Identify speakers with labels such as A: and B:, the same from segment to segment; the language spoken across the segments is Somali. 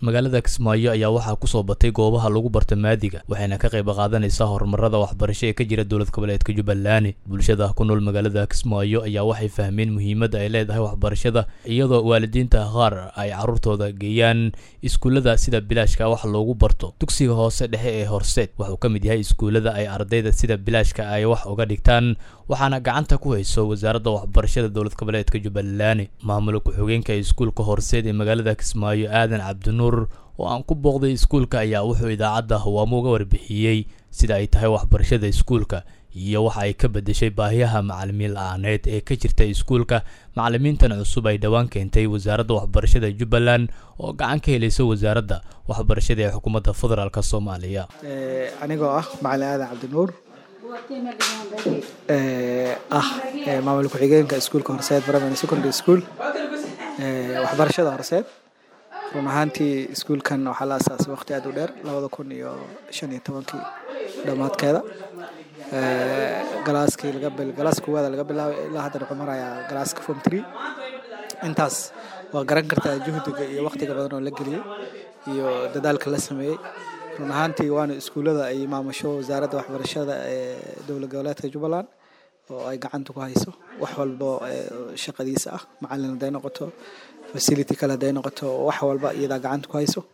A: magaalada kismaayo ayaa waxaa kusoo batay goobaha lagu barta maadiga waxayna ka qayb qaadanaysaa horumarada waxbarasho ee ka jira dowlad goboleedka jubbaland bulshada ku nool magaalada kismaayo ayaa waxay fahmeen muhiimadda ay leedahay waxbarashada iyadoo waalidiinta qaar ay caruurtooda geeyaan iskuullada sida bilaashka wax loogu barto dugsiga hoose dhexe ee horseed wuxuu ka mid yahay iskuullada ay ardayda sida bilaashka ay wax uga dhigtaan waxaana gacanta ku hayso wasaaradda waxbarashada dowlad goboleedka jubbaland maamul ku-xigeenka iskuulka horseed ee magaalada kismaayo aadan cabdinuur oo aan ku booqday iskuulka ayaa wuxuu idaacadda hawaamo uga warbixiyey sida ay tahay waxbarashada iskuulka iyo waxa ay ka bedeshay baahiyaha macalimiin la-aaneed ee ka jirta iskuulka macalimiintan cusub ay dhowaan keentay wasaaradda waxbarashada jubbaland oo gacan ka helaysa wasaaradda waxbarashada ee xukuumadda federaalk soomaaliya
B: anigoo ah macalin aadan cabdinuur ah maamul ku-xigeenka iskuulka horseed primary secondary school waxbarashada horseed run ahaantii iskuulkan waxaa la asaasay waqti aad u dheer labada kun iyo shan iyo tobankii dhammaadkeeda galaaskii galaas koowaada laga bilaabay ilaa hadda wuxuu marayaa galaaska form tree intaas waa garan kartaa juhdiga iyo waqtiga badan oo la geliyey iyo dadaalka la sameeyey run ahaantii waana iskuullada ay maamusho wasaaradda waxbarashada ee dowlad goboleedka jubbaland oo ay gacanta ku hayso wax walbo shaqadiisa ah macalin haday noqoto facility kale haday noqoto wax walba iyadaa gacanta ku hayso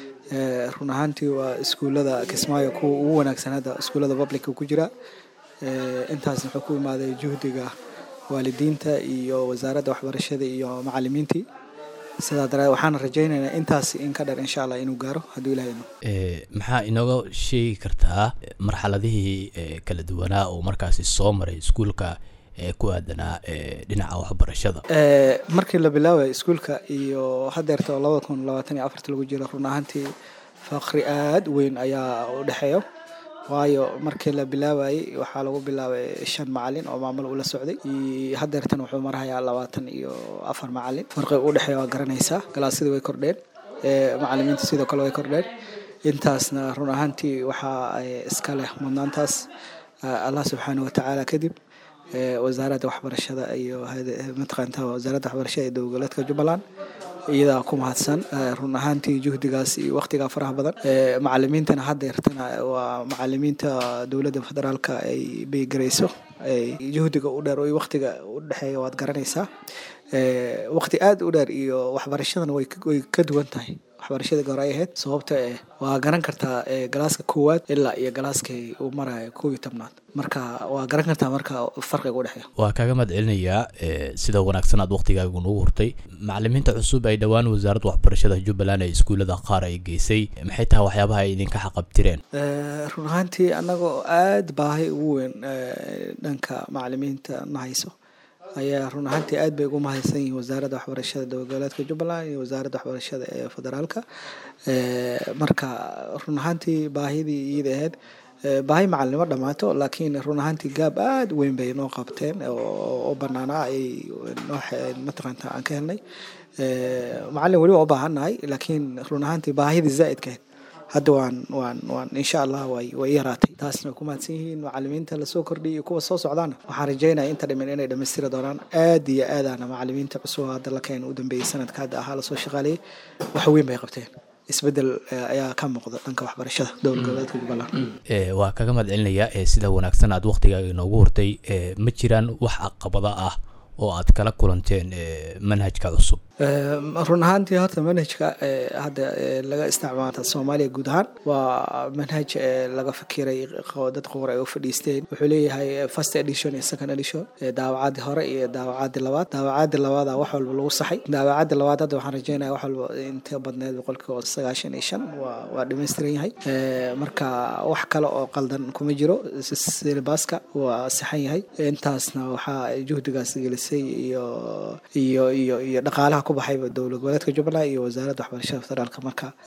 B: run ahaantii waa iskuullada kismaayo kuwa ugu wanaagsan hadda iskuullada publica ku jira intaasna wuxuu ku imaaday juhdiga waalidiinta iyo wasaaradda waxbarashada iyo macalimiintii sidaa daraadeed waxaana rajaynaynaa intaas in ka dheer insha allah inuu gaaro hadduu ilahay no
A: maxaa inooga sheegi kartaa marxaladihii kala duwanaa oo markaasi soo maray iskuulka ee ku aadanaa dhinaca waxbarashada
B: markii la bilaabay iskuulka iyo hadeerta oo labada kun labaatan iyo afarta lagu jiro run ahaantii faqri aad weyn ayaa u dhexeeyo waayo markii la bilaabayay waxaa lagu bilaabay shan macalin oo maamul ula socday hadeertan wuxuu marhayaa labaatan iyo afar macalin farqiga u dhexeeya waa garanaysaa galaasyadii way kordheen macalimiinta sidoo kale way kordheen intaasna run ahaantii waxaa iska leh mudnaantaas allah subxaana watacaala kadib wasaaradda waxbarashada iyo mataqaanta wasaaradda waxbarashada ee dowgoleedka jubbaland iyadaa ku mahadsan run ahaantii juhdigaas iyo waqtigaa faraha badan macalimiintana hadeertana waa macalimiinta dowladda federaalka ay beygarayso juhdiga u dheer waqtiga u dhexeeya waad garanaysaa waqti aad u dheer iyo waxbarashadana way ka duwan tahay waxbarashadii hore ay ahayd sababta eh waa garan kartaa galaaska koowaad ilaa iyo galaaskii uu marayo kow iyo tobnaad marka waa garan kartaa marka farqiga u dhexeeya
A: waa kaaga mahad celinayaa sida wanaagsan aad waqtigaagu nagu hurtay macalimiinta cusub ay dhowaan wasaaradda waxbarashada jubbaland ee iskuullada qaar ay geysay maxay tahay waxyaabaha ay idinka xaqabtireen
B: run ahaantii annagoo aada baahi ugu weyn dhanka macalimiinta na hayso ayaa run ahaantii aad bay ugu mahadsan yihiin wasaaradda waxbarashada dowlgoboleedka jubbaland iyo wasaaradda waxbarashada ee federaalka marka run ahaantii baahidii iyada ahayd baahi macalinimo dhammaato laakiin run ahaantii gaab aada weyn bay noo qabteen oo banaanaa ay noo mataqaanta aan ka helnay macalin weli waa u baahannahay laakiin run ahaantii baahidii zaa'idka ahayd hadda waan waan waan insha allah way way yaraatay taasna way ku mahadsan yihiin macalimiinta lasoo kordhiyay iyo kuwa soo socdaana waxaan rajaynaya inta dhiman inay dhammaystiri doonaan aad iyo aadaana macalimiinta cusub hadda la keena u dambeeyey sanadka hadda ahaa lasoo shaqaaleeyey wax weyn bay qabteen isbedel ayaa ka muuqda dhanka waxbarashada dowlad goboleedka jubbaland
A: waa kaga mahad celinayaa sida wanaagsan aad waqtigaaga inoogu hortay ma jiraan wax caqabada ah oo aad kala kulanteen manhajka cusub
B: run ahaantii horta manhajka hadda laga isticmaala soomaaliya guud ahaan waa manhaj laga fakiray dad qowr ay u fadhiisteen wuxuu leeyahay first edition iyo second edition daawacadii hore iyo daawacadii labaad daawacadii labaada wax walba lagu saxay daawacadii labaad hadda waxaan rajeynaya wax walba inta badneed boqolkiiba sagaashan iyo shan waa waa dhammaystiran yahay marka wax kale oo qaldan kuma jiro silibaska waa saxan yahay intaasna waxaa juhdigaas gelisay iyo iyo iyo iyo dhaqaalaha ku baxayba dowlad goboleedka jubbaland iyo wasaaradda waxbarashada federaalka marka